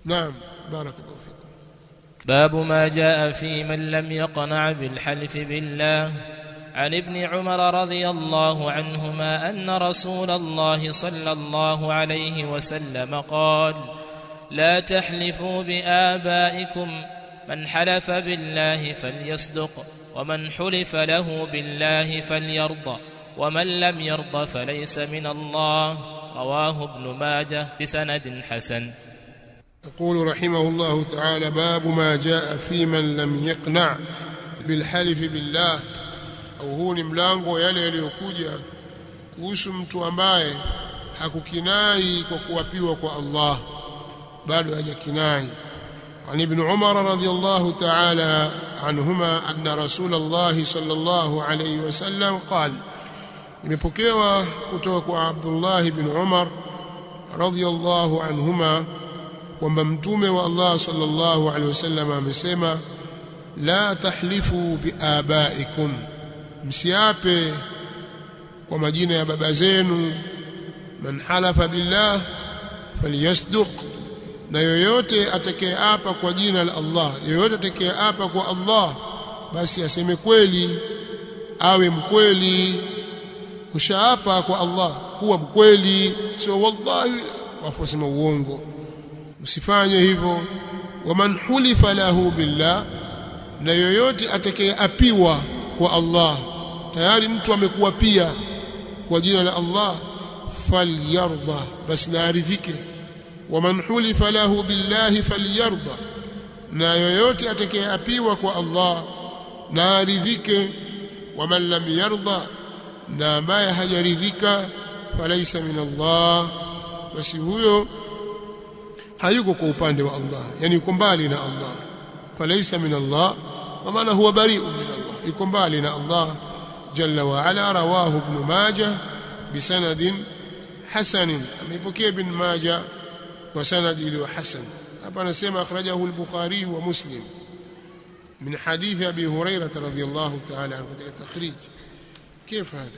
naam barakallahu fikum باب ما جاء في من لم يقنع بالحلف بالله عن ابن عمر رضي الله عنهما ان رسول الله صلى الله عليه وسلم قال لا تحلفوا بابائكم من حلف بالله فليصدق ومن حلف له بالله فليرضى ومن لم يرض فليس من الله رواه ابن ماجه بسند حسن يقول رحمه الله تعالى باب ما جاء في من لم يقنع بالحلف بالله au huu ni mlango yale yaliyokuja kuhusu mtu ambaye hakukinai kwa kuwapiwa kwa Allah bado hajakinai عن ابن عمر رضي الله تعالى عنهما أن رسول الله صلى الله عليه وسلم قال imepokewa kutoka kwa Abdullah ibn Umar radhiyallahu anhuma kwamba mtume wa Allah sallallahu alaihi wasallam amesema la tahlifu biabaikum msiape kwa majina ya baba zenu man halafa billah falyasduq na yoyote atakayeapa kwa jina la Allah yoyote atakayeapa kwa Allah basi aseme kweli awe mkweli ushaapa kwa Allah kuwa mkweli sio wallahi wafusema uongo usifanye hivyo waman hulifa lahu billah na yoyote atakayeapiwa kwa Allah tayari mtu amekuwa pia kwa jina la Allah falyardha basi naaridhike waman hulifa lahu billahi falyardha na yoyote atakayeapiwa kwa Allah naaridhike waman lam yardha na ambaye hajaridhika falaisa min Allah basi huyo hayuko kwa upande wa Allah yani yuko mbali na Allah falaisa min Allah kwa maana huwa bari'un min Allah yuko mbali na Allah jalla wa ala rawahu ibn majah bisanadin hasan amepokea ibn majah kwa sanad iliyo hasan hapa anasema akhrajahu al-bukhari wa muslim من حديث أبي هريرة رضي الله تعالى عنه في التخريج كيف هذا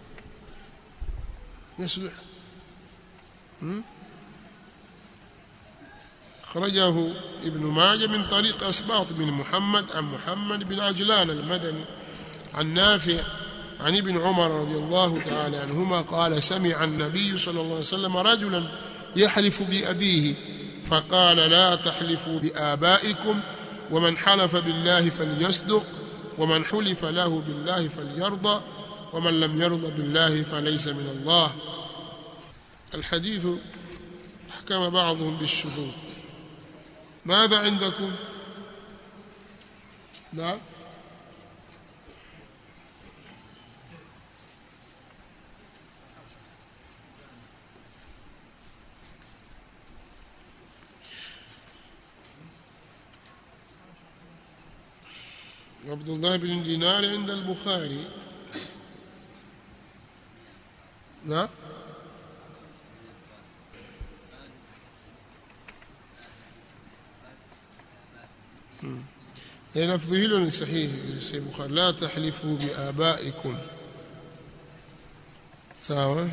يصلح أخرجه ابن ماجه من طريق أسباط بن محمد عن محمد بن عجلان المدني عن نافع عن ابن عمر رضي الله تعالى عنهما قال سمع النبي صلى الله عليه وسلم رجلا يحلف بأبيه فقال لا تحلفوا بآبائكم ومن حلف بالله فليصدق ومن حلف له بالله فليرضى ومن لم يرضى بالله فليس من الله الحديث حكم بعضهم بالشذوذ ماذا عندكم نعم عبد الله بن دينار عند البخاري نعم لفظ hilo صحيح في البخاري لا تحلفوا بآبائكم sawa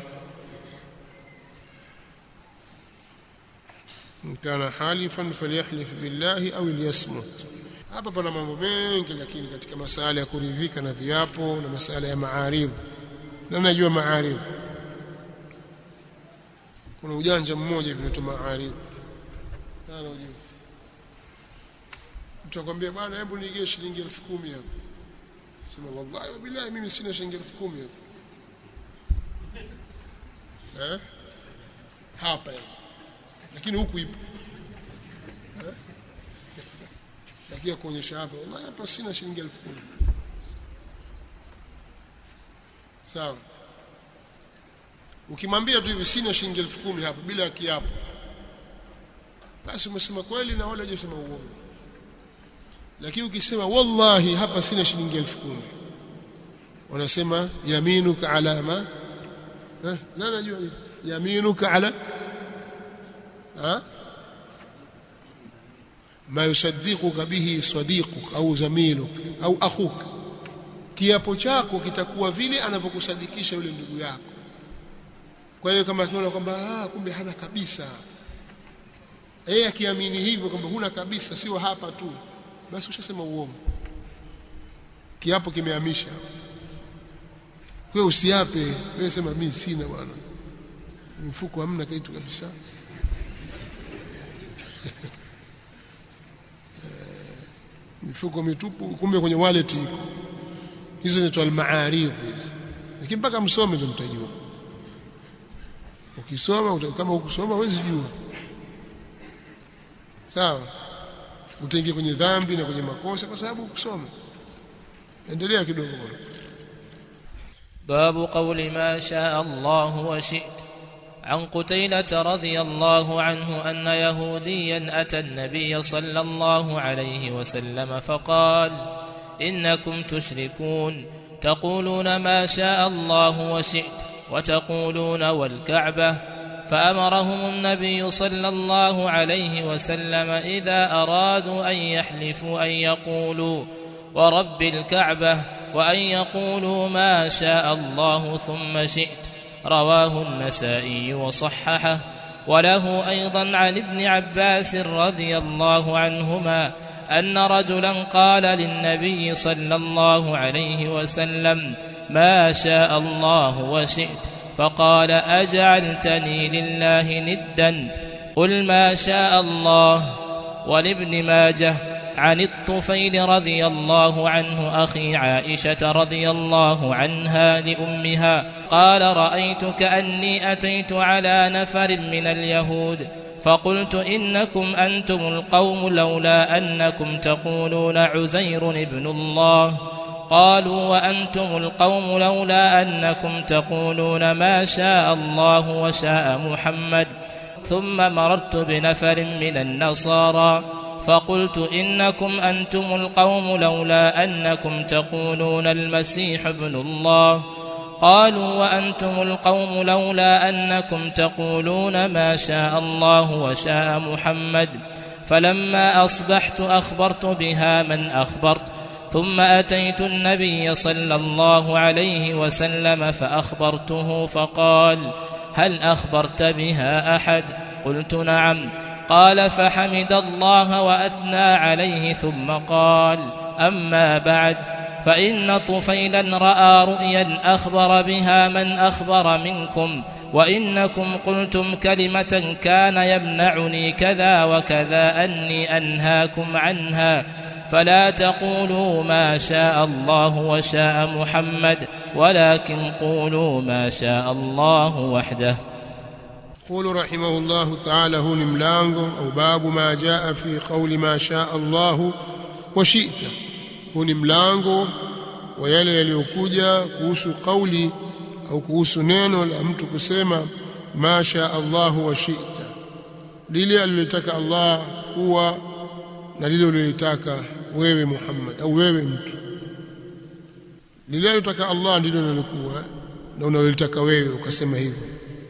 إن كان حالفا فليحلف بالله أو ليصمت hapa pana mambo mengi lakini katika masala ya kuridhika na viapo na masala ya maaridh na najua maaridh kuna ujanja mmoja hivi unaitwa maaridh nani unajua mtu akwambia bwana hebu nige shilingi 10000 hapo sema wallahi wa billahi mimi sina shilingi 10000 hapo eh hapa lakini huku ipo lakini kuonyesha hapa wallahi hapa sina shilingi 10000 sawa ukimwambia tu hivi sina shilingi 10000 hapa bila ya kiapo basi umesema kweli na wala hujasema uongo lakini ukisema wallahi hapa sina shilingi 10000 wanasema yaminuka ala ma eh na najua yaminuka ala ha ما يصدقك به صديقك au zamiluk au akhuk kiapo chako kitakuwa vile anavyokusadikisha yule ndugu yako kwa hiyo kama tunaona kwamba ah kumbe hana kabisa yeye akiamini hivyo kwamba huna kabisa sio hapa tu basi ushasema uongo kiapo kimehamisha wewe usiape wewe sema mimi sina bwana mfuko hamna kitu kabisa mifuko mitupu kumbe kwenye wallet iko hizo ni al-ma'arif hizo lakini mpaka msome ndio mtajua ukisoma kama ukusoma huwezi jua sawa utaingia kwenye dhambi na kwenye makosa kwa sababu ukusoma endelea kidogo bwana باب قول ما شاء الله وشئت عن قتيلة رضي الله عنه أن يهوديا أتى النبي صلى الله عليه وسلم فقال إنكم تشركون تقولون ما شاء الله وشئت وتقولون والكعبة فأمرهم النبي صلى الله عليه وسلم إذا أرادوا أن يحلفوا أن يقولوا ورب الكعبة وأن يقولوا ما شاء الله ثم شئت رواه النسائي وصححه وله أيضا عن ابن عباس رضي الله عنهما أن رجلا قال للنبي صلى الله عليه وسلم ما شاء الله وشئت فقال أجعلتني لله ندا قل ما شاء الله ولابن ماجه عن الطفيل رضي الله عنه أخي عائشة رضي الله عنها لأمها قال رأيت كأني أتيت على نفر من اليهود فقلت إنكم أنتم القوم لولا أنكم تقولون عزير ابن الله قالوا وأنتم القوم لولا أنكم تقولون ما شاء الله وشاء محمد ثم مررت بنفر من النصارى فقلت إنكم أنتم القوم لولا أنكم تقولون المسيح ابن الله قالوا وأنتم القوم لولا أنكم تقولون ما شاء الله وشاء محمد فلما أصبحت أخبرت بها من أخبرت ثم أتيت النبي صلى الله عليه وسلم فأخبرته فقال هل أخبرت بها أحد قلت نعم قال فحمد الله وأثنى عليه ثم قال أما بعد فإن طفيلا رأى رؤيا أخبر بها من أخبر منكم وإنكم قلتم كلمة كان يمنعني كذا وكذا أني أنهاكم عنها فلا تقولوا ما شاء الله وشاء محمد ولكن قولوا ما شاء الله وحده يقول رحمه الله تعالى هو ملango au babu ma jaa fi qawli ma shaa Allah wa shi'ta huu ni mlango wa yale yaliyokuja kuhusu kauli au kuhusu neno la mtu kusema ma shaa Allah wa shi'ta lile alilotaka Allah kuwa na lile ulilotaka wewe Muhammad au wewe mtu lile alilotaka Allah ndilo lilokuwa na unalotaka wewe ukasema hivyo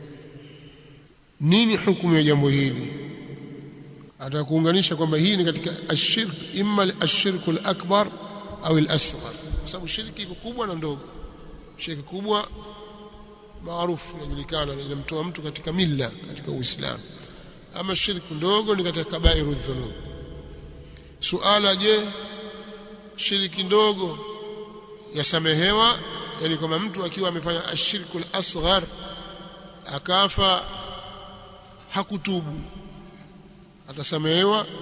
nini hukumu ya jambo hili atakuunganisha kwamba hii ni katika ashirk imma ashirku al-akbar au al-asghar kwa sababu shirki iko kubwa na ndogo shirki kubwa maarufu inajulikana inamtoa mtu katika milla katika uislamu ama shirki ndogo ni katika kabairu dhunub suala je shiriki ndogo yasamehewa yani kama mtu akiwa amefanya ashirku al-asghar akafa hakutubu atasamehewa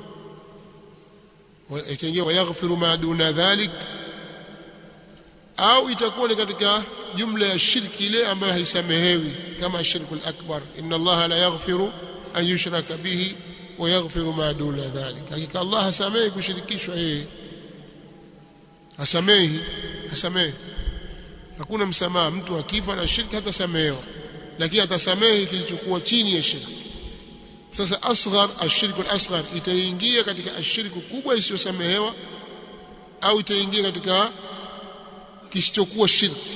itaingia wayaghfiru ma duna dhalik au itakuwa ni katika jumla ya shirki ile ambayo haisamehewi kama shirku al-akbar inna allaha la yaghfiru an yushraka bihi wa yaghfiru ma duna dhalik hakika allah hasamehi kushirikishwa yeye hasamehi hasamehi hakuna msamaha mtu akifa na shirki hatasamehewa lakini atasamehe kilichokuwa chini ya shirki sasa asghar ashirku al-asghar itaingia katika ashirku kubwa isiyosamehewa au itaingia katika kisichokuwa shirki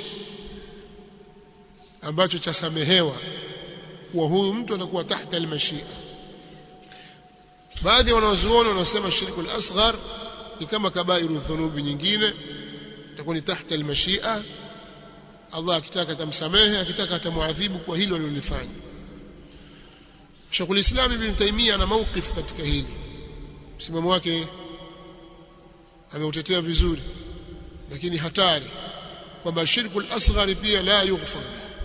ambacho chasamehewa kuwa huyu mtu anakuwa tahta al-mashia baadhi ya wanazuoni wanasema shirku al-asghar ni kama kabairu dhunubi nyingine itakuwa ni tahta al-mashia Allah akitaka atamsamehe akitaka atamuadhibu kwa hilo alilofanya Sheikhul Islam Ibn Taymiyyah ana mawqif katika hili msimamo wake ameutetea vizuri lakini hatari kwamba shirku al-asghar pia la yughfar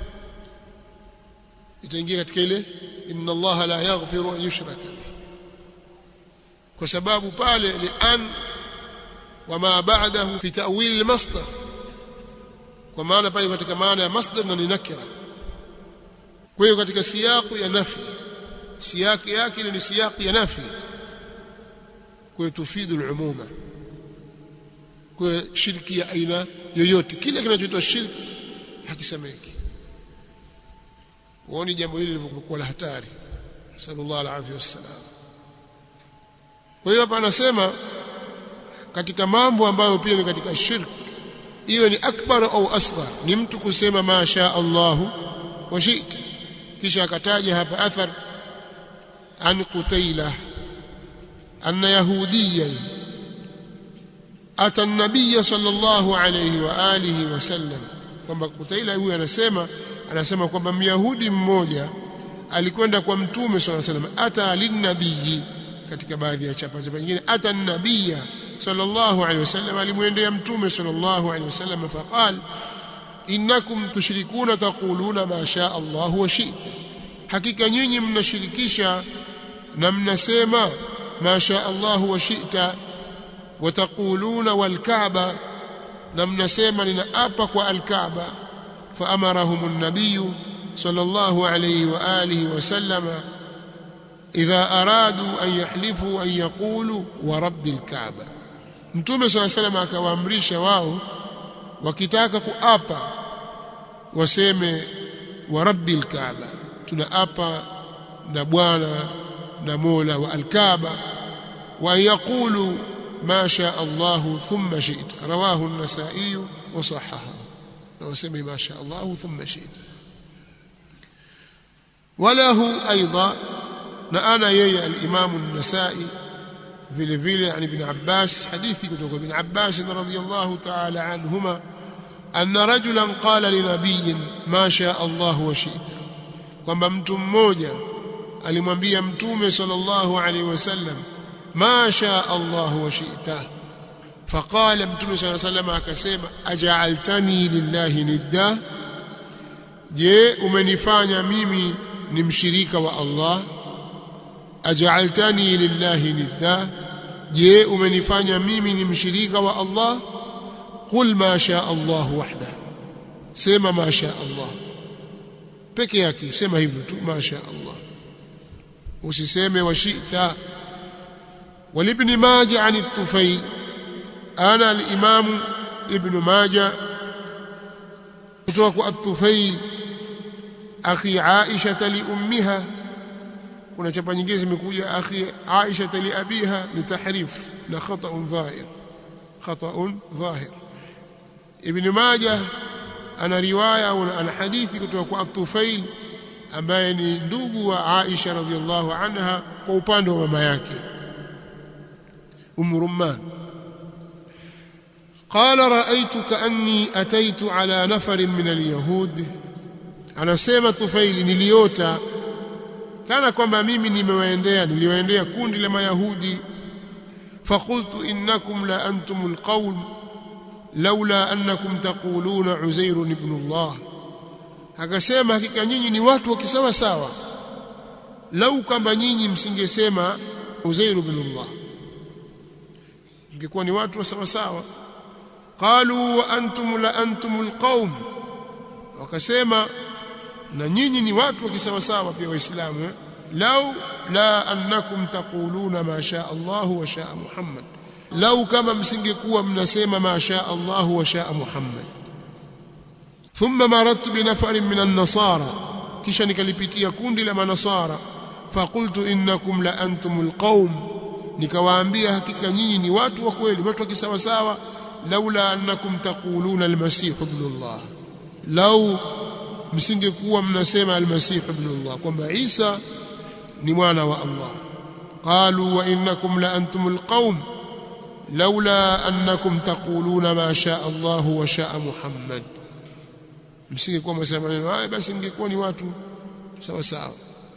itaingia katika ile inna Allah la yaghfiru an yushraka bihi kwa sababu pale lian wama ba'dahu fi ta'wil al-masdar kwa maana pale katika maana ya masdar na ni nakira kwa hiyo katika siyaku ya nafi siyaki yake ni siyaki ya nafi kwa hiyo tufidu al-umuma kwa shirki ya aina yoyote kile kinachoitwa shirki hakisemeki uone jambo hili lilikuwa la hatari sallallahu alaihi wasallam kwa hiyo hapa anasema katika mambo ambayo pia ni katika shirki iwe ni akbar au asghar ni mtu kusema ma sha Allahu wa shi'ta kisha akataja hapa athar an qutailah anna yahudiyan ata an-nabiy sallallahu alayhi wa alihi wasallam kwamba Kutaila huyu anasema anasema kwamba myahudi mmoja alikwenda kwa mtume sallallahu alayhi wasallam ata linnabii katika baadhi ya chapa chapa nyingine ata an-nabiy sallallahu alayhi wasallam alimwendea mtume sallallahu alayhi wasallam faqal innakum tushrikuna taquluna ma shaa Allah wa shi'ta hakika nyinyi mnashirikisha na mnasema ma shaa Allah wa shi'ta وتقولون والكعبة لم نسمع لنأبا والكعبة فأمرهم النبي صلى الله عليه وآله وسلم إذا أرادوا أن يحلفوا أن يقولوا ورب الكعبة mtume صلى الله عليه وسلم akawaamrisha wao wakitaka kuapa waseme wa rabbil kaaba tunaapa na bwana na mola wa alkaaba wa yaqulu ما شاء الله ثم شئت رواه النسائي وصححه لو سمي ما شاء الله ثم شئت وله أيضا نأنا يي الإمام النسائي vile vile عن ابن عباس حديثي kutoka ابن عباس رضي الله تعالى عنهما أن رجلا قال لنبي ما شاء الله وشئت kwamba mtu mmoja alimwambia mtume sallallahu alaihi wasallam ما شاء الله وشئت فقال متى صلى الله عليه وسلم akasema aj'altani lillahi nidda je umenifanya mimi ni mshirika wa Allah aj'altani lillahi nidda je umenifanya mimi ni mshirika wa Allah qul ma sha Allah wahda sema ma sha Allah peke yake sema hivyo tu ma sha Allah usiseme washita ولابن ماجه عن الطفيل أنا الإمام ابن ماجه kutoka الطفيل أخي عائشة لأمها kuna chapa nyingine zimekuja akhi Aisha li abiha ni tahrif na khata'un dhahir khata'un dhahir Ibn Majah ana riwaya au ana hadithi kutoka kwa At-Tufail ambaye ni ndugu wa Aisha radhiallahu anha kwa upande wa mama yake أم رمان قال رأيت كأني أتيت على نفر من اليهود أنا سيما طفيل نليوتا كان كما ميمي نموانديا نليوانديا كون لما يهودي فقلت إنكم لأنتم القوم لولا أنكم تقولون عزير ابن الله akasema hakika nyinyi ni watu wa kisawa sawa lau kwamba nyinyi msingesema Uzair ibn Allah ingekuwa ni watu wa sawa sawa qalu wa antum la antumul qaum wakasema na nyinyi ni watu wa kisawa sawa pia waislamu eh? lau la annakum taquluna ma shaa Allah wa shaa Muhammad lau kama msingekuwa mnasema ma shaa Allah wa shaa Muhammad thumma maradtu bi nafarin min an-nasara kisha nikalipitia kundi la manasara faqultu innakum la antumul qaum nikawaambia hakika nyinyi ni watu wa kweli watu wa kisawa sawa laula annakum taquluna almasih ibn Allah lau msingekuwa mnasema almasih ibn Allah kwamba Isa ni mwana wa Allah qalu wa innakum la antumul qaum laula annakum taquluna ma shaa Allah wa shaa Muhammad msingekuwa mnasema maneno haya basi ingekuwa ni watu sawa sawa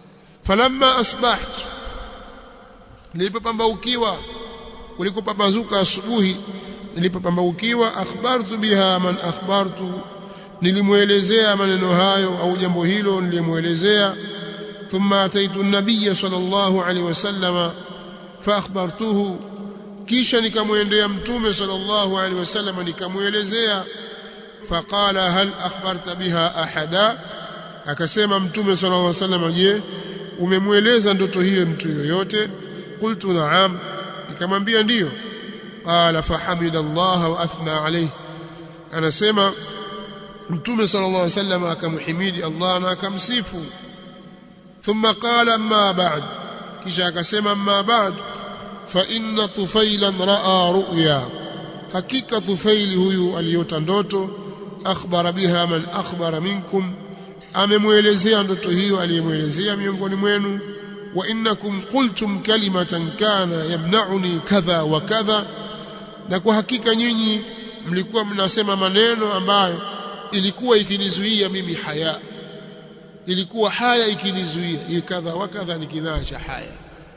falamma asbahtu nilipopambaukiwa kulikopambazuka asubuhi nilipopambaukiwa akhbartu biha man akhbartu nilimwelezea maneno hayo au jambo hilo nilimwelezea thumma ataitu an-nabiy sallallahu alaihi wasallama fa akhbartuhu kisha nikamwendea mtume sallallahu alaihi wasallam nikamwelezea faqala hal akhbarta biha ahada akasema mtume sallallahu alaihi wasallam je umemweleza ndoto hiyo mtu yoyote qultu na'am nikamwambia ndiyo qala fahamida Allah wa athna alayhi anasema mtume sallallahu alaihi wasallam akamhimidi Allah na akamsifu thumma qala amma ba'd kisha akasema amma ba'd fa inna tufailan ra'a ru'ya hakika tufaili huyu aliyota ndoto akhbara biha man akhbara minkum amemwelezea ndoto hiyo aliyemwelezea miongoni mwenu wa innakum qultum kalimatan kana yamna'uni kadha wa kadha na kwa hakika nyinyi mlikuwa mnasema maneno ambayo ilikuwa ikinizuia mimi haya ilikuwa haya ikinizuia hii kadha wa kadha ni kinaa cha haya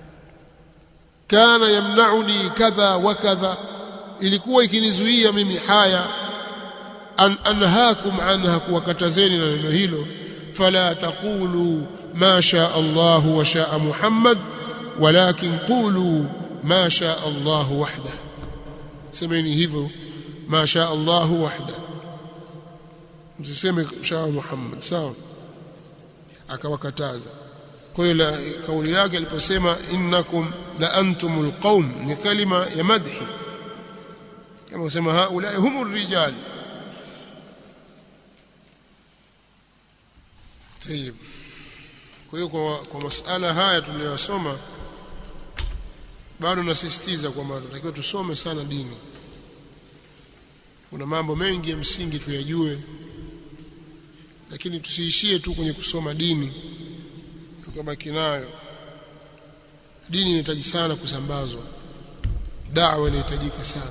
kana yamna'uni kadha wa kadha ilikuwa ikinizuia mimi haya an anhaakum anha kuwakatazeni na neno hilo fala taqulu ma shaa Allah wa shaa Muhammad walakin qulu ma shaa Allah wahda semeni hivyo ma shaa Allah wahda msiseme shaa Muhammad sawa akawakataza kwa hiyo kauli yake aliposema innakum la antumul qaum ni kalima ya madhi kama kusema haula humur rijal طيب kwa hiyo kwa, kwa masala haya tuliyosoma bado nasisitiza kwamba tunatakiwa tusome sana dini kuna mambo mengi ya msingi tuyajue lakini tusiishie tu kwenye kusoma dini tukabaki nayo dini inahitaji sana kusambazwa dawa inahitajika sana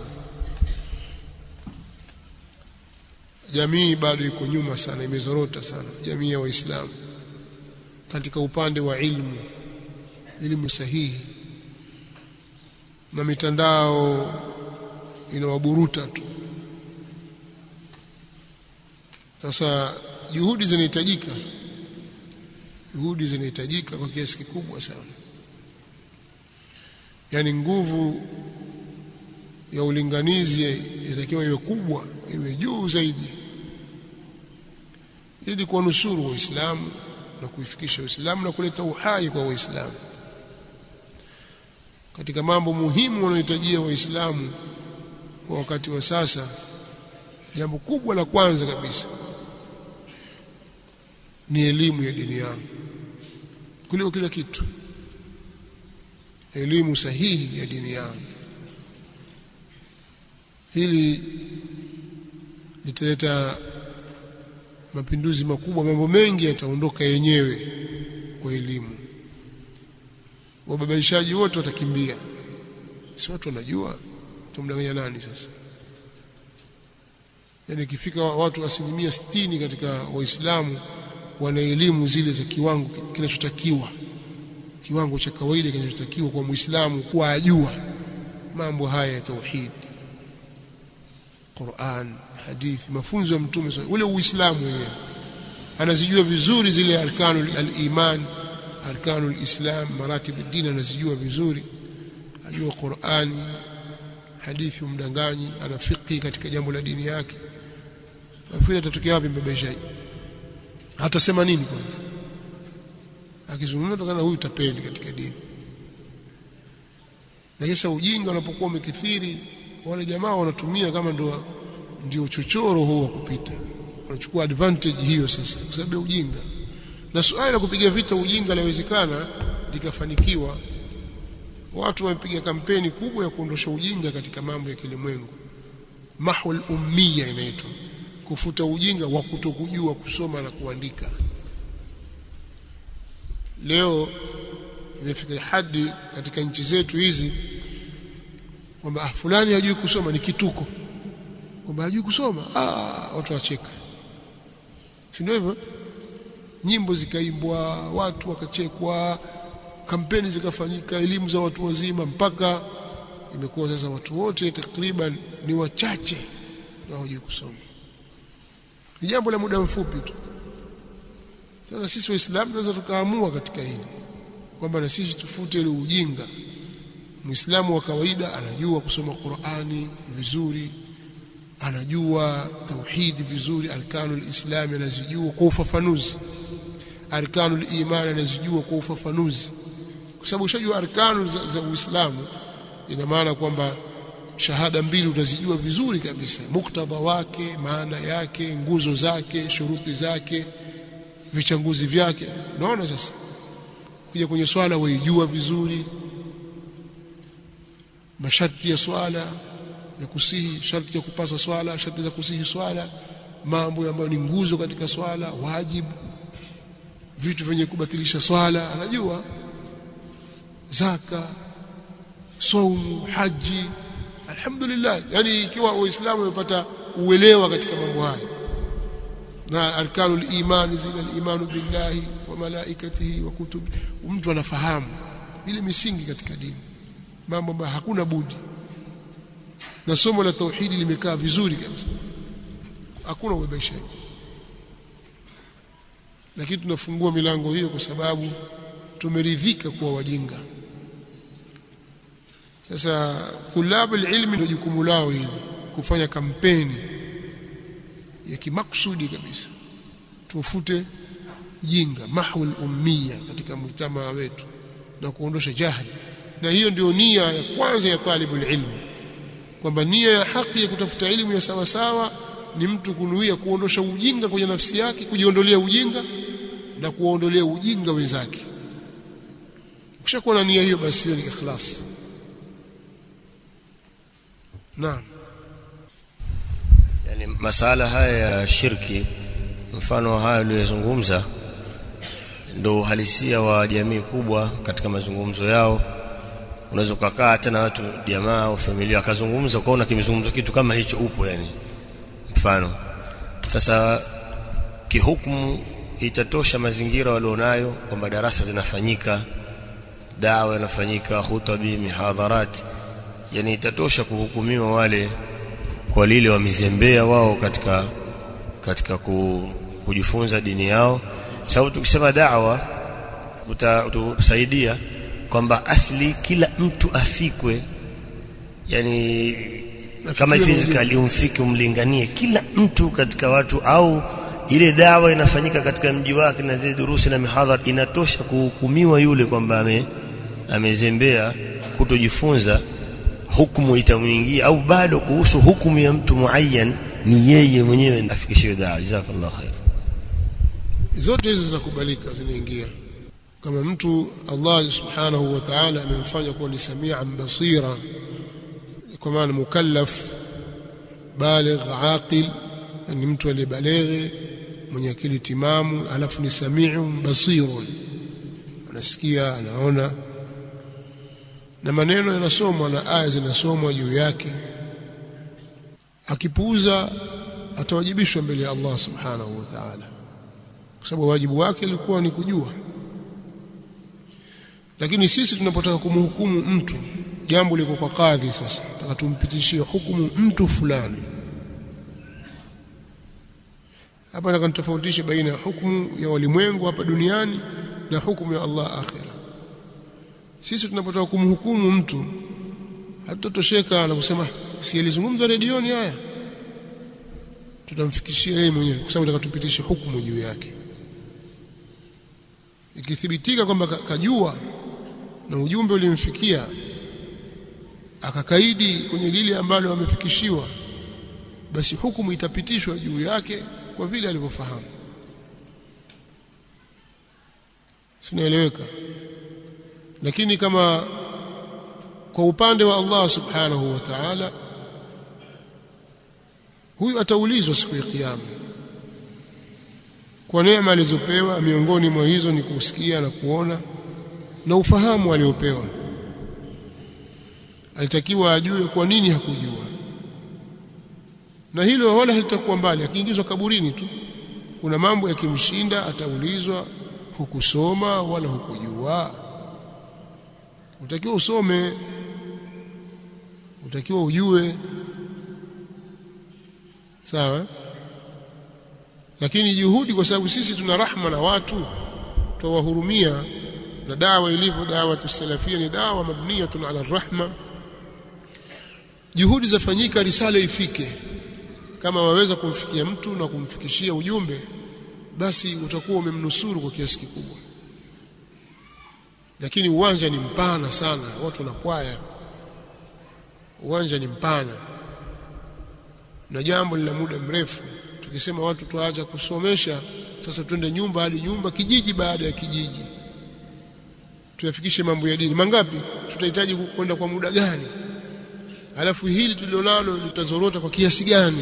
jamii bado iko nyuma sana imezorota sana jamii ya waislamu katika upande wa ilmu elimu sahihi na mitandao inawaburuta tu sasa juhudi zinahitajika juhudi zinahitajika kwa kiasi kikubwa sana yaani nguvu ya ulinganizi inatakiwa iwe kubwa iwe juu zaidi ili kuwanusuru waislamu na kuifikisha uislamu na kuleta uhai kwa waislamu katika mambo muhimu wanayohitajia waislamu kwa wakati wa sasa jambo kubwa la kwanza kabisa ni elimu ya dini yao kuliko kila kitu elimu sahihi ya dini yao hili litaleta mapinduzi makubwa mambo mengi yataondoka yenyewe kwa elimu wababaishaji wote watakimbia si watu wanajua tumdanganya nani sasa yani ikifika watu asilimia sitini katika waislamu wana elimu zile za kiwango kinachotakiwa kiwango cha kawaida kinachotakiwa kwa muislamu kuwa ajua mambo haya ya tauhid Qur'an hadithi mafunzo ya mtume ule uislamu wenyewe anazijua vizuri zile arkanul al-iman arkanul islam maratib ad-din anazijua vizuri ajua Qur'ani hadithi umdanganyi ana fiqhi katika jambo la dini yake nafikiri atatokea wapi mbebeshaji atasema nini kwanza akizungumza tokana huyu tapeli katika dini na sasa ujinga unapokuwa umekithiri wale jamaa wanatumia kama ndio ndio chochoro huo wa kupita wanachukua advantage hiyo sasa kwa sababu ya ujinga na suala la kupiga vita ujinga linawezekana likafanikiwa watu wamepiga kampeni kubwa ya kuondosha ujinga katika mambo ya kilimwengu mahwal ummiya inaitwa kufuta ujinga wa kutokujua kusoma na kuandika leo imefika hadi katika nchi zetu hizi kwamba ah, fulani hajui kusoma ni kituko kwamba hajui kusoma ah, watu wacheka si ndio hivyo nyimbo zikaimbwa watu wakachekwa kampeni zikafanyika elimu za watu wazima mpaka imekuwa sasa watu wote takriban ni wachache na hawajui kusoma ni jambo la muda mfupi tu sasa sisi waislamu tunaweza tukaamua katika hili kwamba na sisi tufute ile ujinga muislamu wa kawaida anajua kusoma Qur'ani vizuri anajua tauhidi vizuri arkanul islam anazijua kwa ufafanuzi arkanul iman anazijua kwa ufafanuzi kwa sababu ushajua arkanu za, za Uislamu ina maana kwamba shahada mbili utazijua vizuri kabisa muktadha wake maana yake nguzo zake shuruti zake vichanguzi vyake unaona sasa kuja kwenye swala waijua vizuri masharti ya swala ya kusihi sharti ya kupasa swala sharti za kusihi swala mambo ambayo ni nguzo katika swala wajibu vitu vyenye kubatilisha swala anajua zaka saumu haji alhamdulillah yani ikiwa waislamu wamepata uelewa katika mambo haya na arkanul iman zile al-imanu billahi wa malaikatihi wa kutubi mtu anafahamu ile misingi katika dini mambo ambayo hakuna budi na somo la tauhidi limekaa vizuri kabisa hakuna ubabaishaji lakini tunafungua milango hiyo kwa sababu tumeridhika kuwa wajinga sasa tulabu ilmi ndio jukumu lao hili kufanya kampeni ya kimaksudi kabisa tufute ujinga mahwul ummiya katika mujtamaa wetu na kuondosha jahili na hiyo ndio nia ya kwanza ya talibul ilmi kwamba nia ya haki ya kutafuta elimu ya sawa sawa ni mtu kunuia kuondosha ujinga kwenye nafsi yake kujiondolea ujinga na kuondolea ujinga wenzake ukishakuwa na nia hiyo basi hiyo ni ikhlas naam yani masala haya ya shirki mfano haya uliyozungumza ndo uhalisia wa jamii kubwa katika mazungumzo yao unaweza ukakaa hata na watu jamaa au familia akazungumza ukaona kimezungumza kitu kama hicho upo yani mfano sasa kihukumu itatosha mazingira walionayo kwamba darasa zinafanyika dawa inafanyika khutabi mihadharat yani itatosha kuhukumiwa wale kwa lile wamezembea wao katika katika ku, kujifunza dini yao sababu tukisema dawa utasaidia kwamba asli kila mtu afikwe yani kama physically umfike umlinganie kila mtu katika watu au ile dawa inafanyika katika mji wake na zile durusi na mihadhara inatosha kuhukumiwa yule kwamba ame amezembea kutojifunza hukumu itamuingia au bado kuhusu hukumu ya mtu muayyan ni yeye mwenyewe afikishiwe dawa jazakallahu khair zote hizo zinakubalika zinaingia kama mtu Allah subhanahu wa ta'ala amemfanya kuwa ni samian basira kwa maana mukallaf baligh aqil ni mtu aliyebaleghe mwenye akili timamu alafu ni samiun basirun anasikia anaona na maneno yanasomwa na aya zinasomwa juu yake akipuuza atawajibishwa mbele ya Allah subhanahu wa ta'ala kwa sababu wajibu wake ulikuwa ni kujua lakini sisi tunapotaka kumhukumu mtu jambo liko kwa kadhi sasa nataka tumpitishie hukumu mtu fulani hapa nataka nitofautishe baina ya hukumu ya walimwengu hapa duniani na hukumu ya Allah akhira sisi tunapotaka kumhukumu mtu hatutatosheka na kusema si alizungumza redioni haya tutamfikishia yeye mwenyewe kwa sababu nataka tupitishe hukumu juu yake ikithibitika kwamba kajua na ujumbe ulimfikia akakaidi kwenye lile ambalo amefikishiwa basi hukumu itapitishwa juu yake kwa vile alivyofahamu sinaeleweka lakini kama kwa upande wa Allah subhanahu wa ta'ala huyu ataulizwa siku ya kiyama kwa neema alizopewa miongoni mwa hizo ni kusikia na kuona na ufahamu aliopewa alitakiwa ajue kwa nini hakujua na hilo wala halitakuwa mbali akiingizwa kaburini tu kuna mambo yakimshinda ataulizwa hukusoma wala hukujua utakiwa usome utakiwa ujue sawa lakini juhudi kwa sababu sisi tuna rahma na watu tuwahurumia na dawa ilivyo dawa tusalafia ni dawa mabniyatun ala rahma juhudi zafanyika risala ifike kama waweza kumfikia mtu na kumfikishia ujumbe basi utakuwa umemnusuru kwa kiasi kikubwa lakini uwanja ni mpana sana watu wanapwaya uwanja ni mpana na jambo lina muda mrefu tukisema watu tuacha kusomesha sasa twende nyumba hadi nyumba kijiji baada ya kijiji tuyafikishe mambo ya dini mangapi tutahitaji kwenda kwa muda gani alafu hili tulilonalo litazorota kwa kiasi gani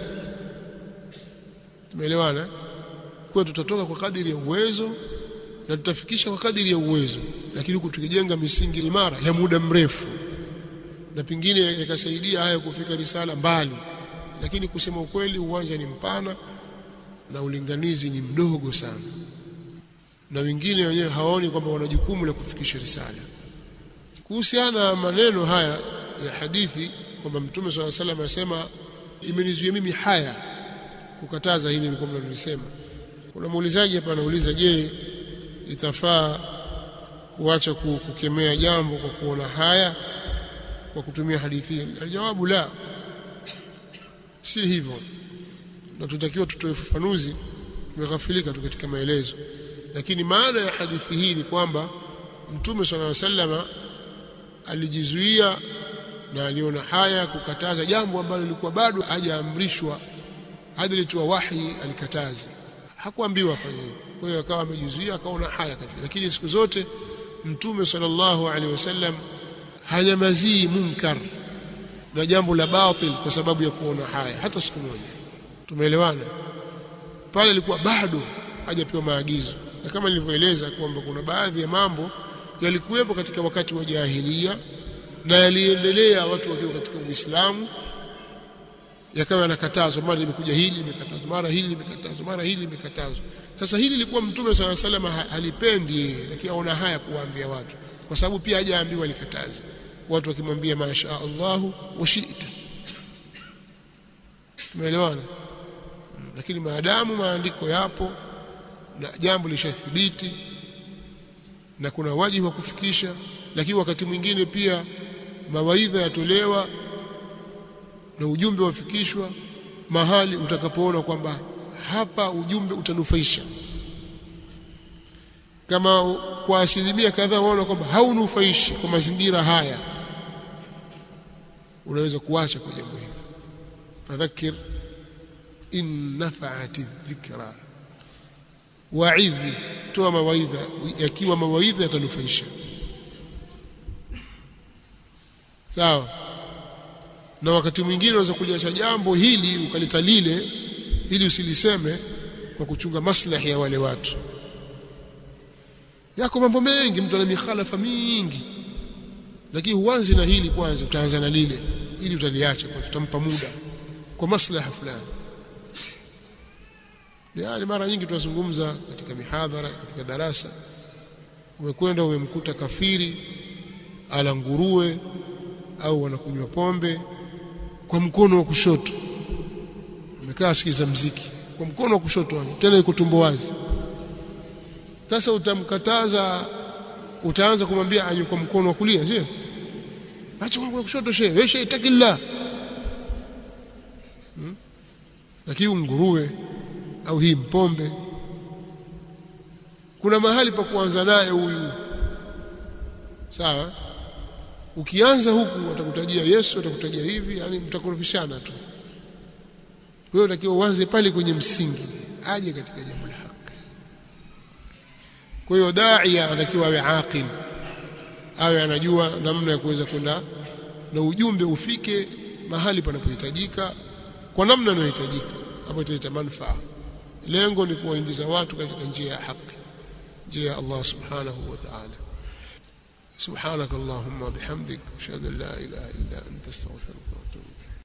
tumeelewana kwa tutatoka kwa kadiri ya uwezo na tutafikisha kwa kadiri ya uwezo lakini huku tukijenga misingi imara ya muda mrefu na pengine yakasaidia haya kufika risala mbali lakini kusema ukweli uwanja ni mpana na ulinganizi ni mdogo sana na wengine wenyewe hawaoni kwamba wana jukumu la kufikisha risala kuhusiana na maneno haya ya hadithi kwamba mtume swalla salam asema imenizuia mimi haya kukataza hili nilikuwa mnalisema kuna muulizaji hapa anauliza je itafaa kuacha kukemea jambo kwa kuona haya kwa kutumia hadithi hii aljawabu la si hivyo na tutakiwa tutoe ufafanuzi tumeghafilika tu katika maelezo lakini maana ya hadithi hii ni kwamba mtume swalla sallama alijizuia na aliona haya kukataza jambo ambalo lilikuwa bado hajaamrishwa hadi litoa wahi alikataza hakuambiwa afanye hivyo kwa hiyo akawa amejizuia akaona haya katika lakini siku zote mtume sallallahu alaihi wasallam hanyamazii munkar na jambo la batil kwa sababu ya kuona haya hata siku moja tumeelewana pale ilikuwa bado hajapewa maagizo na kama nilivyoeleza kwamba kuna baadhi ya mambo yalikuwepo katika wakati wa jahilia na yaliendelea watu wakiwa katika Uislamu yakawa yanakatazwa mara limekuja hili limekatazwa mara hili limekatazwa mara hili limekatazwa sasa hili lilikuwa mtume swalla salam halipendi lakini aona haya kuwaambia watu kwa sababu pia hajaambiwa likataze watu wakimwambia masha Allah wa shi'ta tumeelewana lakini maadamu maandiko yapo na jambo lishathibiti na kuna wajibu wa kufikisha lakini wakati mwingine pia mawaidha yatolewa na ujumbe wafikishwa mahali utakapoona kwamba hapa ujumbe utanufaisha kama kwa asilimia kadhaa waona kwamba haunufaishi kwa mazingira haya unaweza kuacha kwa jambo hili fadhakir in nafa'ati dhikra wa'idhi toa mawaidha yakiwa mawaidha yatanufaisha sawa na wakati mwingine unaweza kuliacha jambo hili ukaleta lile ili usiliseme kwa kuchunga maslahi ya wale watu yako mambo mengi mtu ana mikhalafa mingi lakini huanzi na hili kwanza utaanza na lile ili utaliacha kwa tutampa muda kwa maslaha fulani yani mara nyingi tunazungumza katika mihadhara katika darasa umekwenda umemkuta kafiri ala nguruwe au wanakunywa pombe kwa mkono wa kushoto amekaa sikiza mziki kwa mkono wa kushoto tena yuko tumbo wazi sasa utamkataza utaanza kumwambia anywe kwa mkono wa kulia sio acha kwa kushoto shehe wewe shehe takilla hmm? lakini nguruwe au hii mpombe kuna mahali pa kuanza naye huyu sawa ukianza huku watakutajia Yesu watakutajia hivi yani mtakorofishana tu wewe unatakiwa uanze pale kwenye msingi aje katika jambo la haki kwa hiyo daia anatakiwa awe aqil awe anajua namna ya kuweza kwenda na ujumbe ufike mahali panapohitajika kwa namna inayohitajika hapo italeta manufaa lengo ni kuwaingiza watu katika njia ya haki njia ya Allah subhanahu wa ta'ala سبحانك اللهم وبحمدك اشهد ان لا اله الا انت استغفرك واتوب